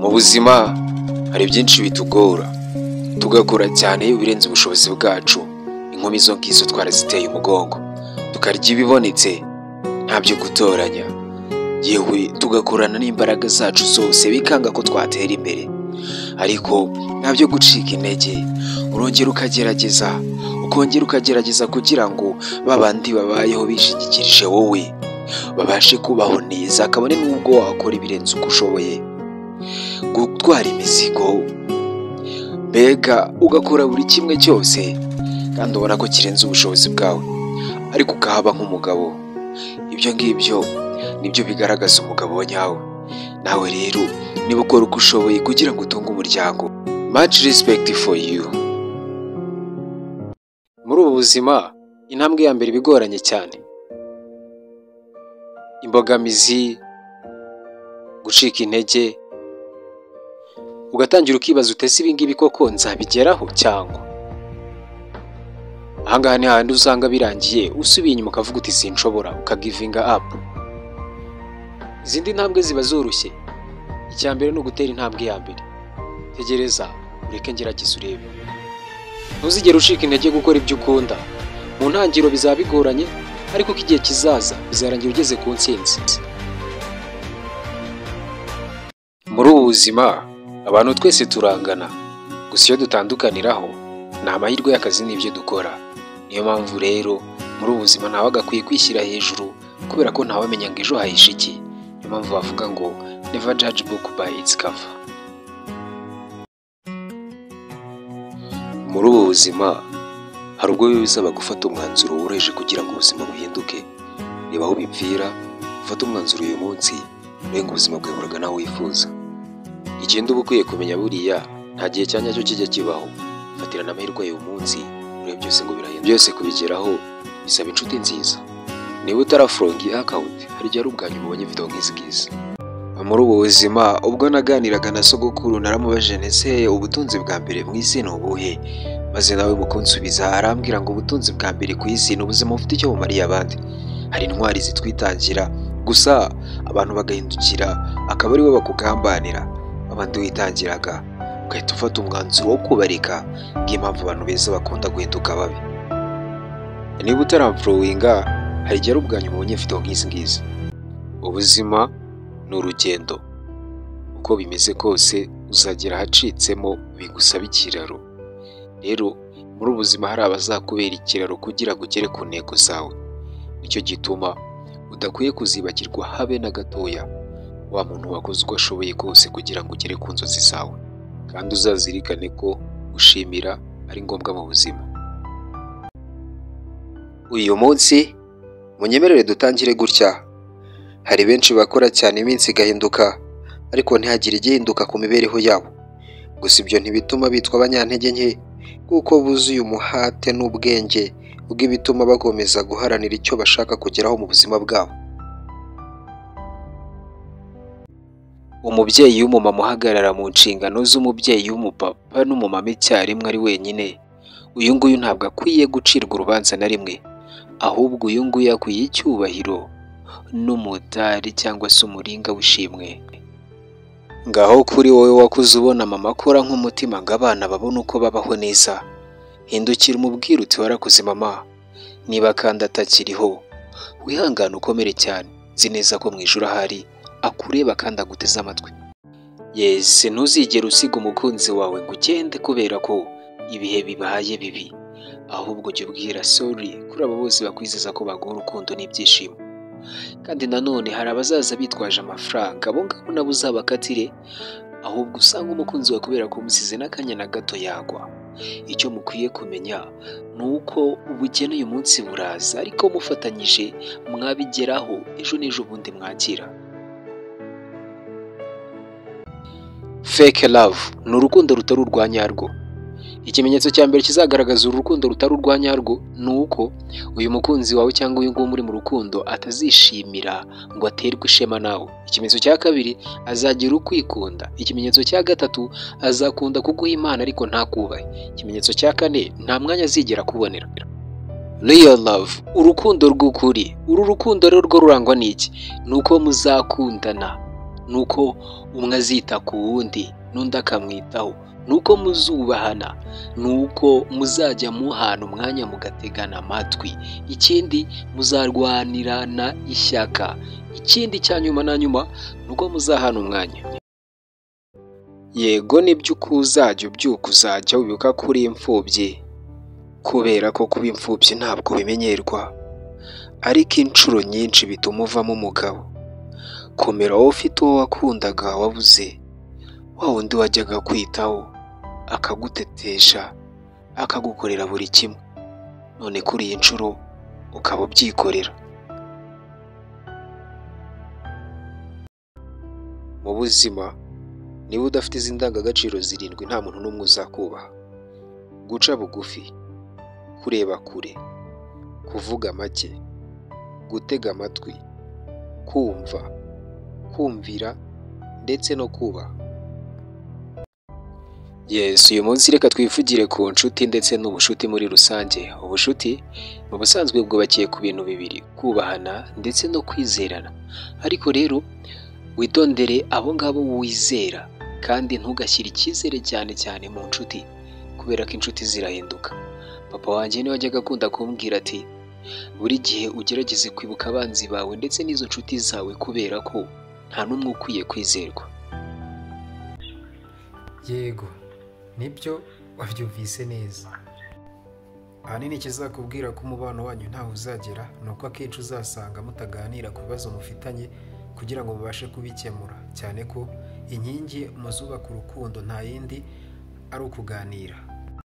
Mu buzima hari byinshi bitugora, tugakora cyane ibirenze ubushobozi bwacu, inkumi izo ngizo twaraziteye umugongo, tukarya ibibonetse nta byo gutoranya, yewe tugakorana n'imbaraga zacu zose bikanga ko twatera imbere, ariko nta byo gucika intege, urongera ukagerageza, ukongera ukagerageza kugira ngo ba bandi babayeho bishingikirije wowe, babashe kubaho neza kabone n'ubwo wakora ibirenze uko ushoboye, gutwara imizigo, mbega ugakora buri kimwe cyose kandi ubona ko kirenze ubushobozi bwawe, ariko ukahaba nk'umugabo, ibyo ngibyo nibyo bigaragaza umugabo wa nyawe, nawe rero niba ukora uko ushoboye kugira ngo utunge umuryango, much respect for you. Muri ubu buzima intambwe ya mbere iba igoranye cyane, imbogamizi, gucika intege, ugatangira ukibaza uti ese ibi ngibi koko nzabigeraho cyangwa, aha ngaha ni hahandi usanga birangiye usubiye inyuma ukavuga uti sinshobora ukagivinga up, izindi ntambwe ziba zoroshye, icya mbere ni ugutera intambwe ya mbere, tegereza ureke ngerageze urebe, ntuzigere ucika intege gukora ibyo ukunda, mu ntangiriro bizaba bigoranye ariko ko igihe kizaza bizarangira ugeze ku ntsinzi. Muri ubu buzima abantu twese turangana, gusa iyo dutandukaniraho ni amahirwe y'akazi n'ibyo dukora, niyo mpamvu rero muri ubu buzima ntawe agakwiye kwishyira hejuru kubera ko ntawe amenya ngo ejo hahishe iki, niyo mpamvu bavuga ngo never judge book by its cover. Muri ubu buzima hari ubwo biba bisaba gufata umwanzuro woroheje kugira ngo ubuzima buhinduke, reba aho bipfira ufate umwanzuro uyu munsi urenga ubuzima bwawe buragana aho wifuza. Igenda uba ukwiye kumenya buriya nta gihe cya nyacyo kijya kibaho, fatirana amahirwe y'uyu munsi urebe byose ngo birahinduke. Byose kubigeraho bisaba inshuti nziza, niba utaraforonga iyi akawunti hari igihe ari ubwa nyuma ubonye video nk'izi ngizi. Muri ubu buzima ubwo naganiraga na sogokuru naramubajije ndetse ubutunzi bwa mbere mu isi ni ubuhe? Maze nawe mu kunsubiza arambwira ngo ubutunzi bwa mbere ku isi ni ubuzima bufite icyo bumariye abandi, hari intwari zitwitangira gusa abantu bagahindukira akaba aribo bakugambanira, abandi witangiraga ugahita ufata umwanzuro wo kubareka bw'impamvu abantu beza bakunda guhinduka babi. Niba utaramfurowinga hari igihe ari ubwa nyuma ubonye video nk'izi ngizi. Ubuzima ni urugendo, uko bimeze kose uzagera ahacitsemo bigusaba ikiraro, rero muri ubu buzima hari abazakubera ikiraro kugira ngo ugere ku ntego zawe, nicyo gituma udakwiye kuzibagirwa habe na gatoya, wa muntu wakoze uko ashoboye kose kugira ngo ugere ku nzozi zawe, kandi uzazirikane ko gushimira ari ngombwa mu buzima. Uyu munsi munyemerere dutangire gutya, hari benshi bakora cyane iminsi igahinduka, ariko ntihagire igihinduka ku mibereho yabo. Gusa ibyo ntibituma bitwa abanyantege nke, kuko buzuye umuhate n'ubwenge bw'ibituma bakomeza guharanira icyo bashaka kugeraho mu buzima bwabo. Umubyeyi w'umumama uhagarara mu nshingano z'umubyeyi w'umupapa n'umumama icyarimwe ari wenyine, uyu nguyu ntabwo akwiye gucirwa urubanza na rimwe, ahubwo uyu nguyu akwiye icyubahiro n'umudari cyangwa se umuringa w'ishimwe. Ngaho kuri wowe wakuze ubona mama akora nk'umutima ngo abana babone uko babaho neza, hindukira umubwire uti warakuze mama, niba kandi atakiriho, wihangane ukomere cyane, nzi neza ko mu ijuru ahari, akureba kandi aguteze amatwi. Yese ntuzigere usiga umukunzi wawe ngo ugende kubera ko ibihe bibaye bibi, ahubwo jya ubwira sorry kuri abo bose bakwizeza ko baguha urukundo n'ibyishimo. Kandi nanone hari abazaza bitwaje amafaranga, abo ngabo nabo uzabakatire, ahubwo usange umukunzi wawe kubera ko umusize n'akanya na gato yagwa. Icyo mukwiye kumenya ni uko ubukene uyu munsi buraza, ariko mufatanyije mwabigeraho, ejo n'ejo bundi mwakira. Fake love ni urukundo rutari urwa nyarwo. Ikimenyetso cya mbere kizagaragaza uru rukundo rutari urwa nyarwo ni uko uyu mukunzi wawe cyangwa uyu nguyu muri mu rukundo atazishimira ngo aterwe ishema nawe. Ikimenyetso cya kabiri azagira ukwikunda. Ikimenyetso cya gatatu azakunda kuguha impano ariko ntakubahe. Ikimenyetso cya kane nta mwanya azigera akubonera. Real love, urukundo rw'ukuri. Uru rukundo rero rwo rurangwa n'iki? Ni uko muzakundana ni uko umwe azita ku wundi n'undi akamwitaho ni uko muzubahana ni uko muzajya muhana umwanya mugategana amatwi ikindi muzarwanirana ishyaka ikindi cya nyuma na nyuma ni uko muzahana umwanya yego nibyo uko uzajya ubyuka uzajya wibuka ko uri imfubyi kubera ko kuba imfubyi ntabwo bimenyerwa ariko inshuro nyinshi bituma uvamo umugabo komera wowe ufite uwo wakundaga wabuze wa wundi wajyaga kwitaho akagutetesha akagukorera buri kimwe none kuri iyi nshuro ukaba ubyikorera mu buzima niba udafite izi ndangagaciro zirindwi nta muntu n'umwe uzakubaha guca bugufi kureba kure kuvuga make gutega amatwi kumva kumvira ndetse no kubaha Yesu uyu munsi reka twivugire ku nshuti ndetse n'ubucuti muri rusange ubucuti mu busanzwe bwubakiye ku bintu bibiri kubahana ndetse no kwizerana ariko rero witondere abo ngabo wizera kandi ntugashyire icyizere cyane cyane mu nshuti kubera ko inshuti zirahinduka papa wanjye niwe wajyaga akunda kumbwira ati buri gihe ugerageze kwibuka abanzi bawe ndetse n'izo nshuti zawe kubera ko nta n'umwe ukwiye kwizerwa yego nibyo wabyumvise neza ahanini ikizakubwira ko umubano wanyu ntaho uzagera ni uko akenshi uzasanga mutaganira ku bibazo mufitanye kugira ngo mubashe kubikemura cyane ko inkingi muzubaka urukundo nta yindi ari ukuganira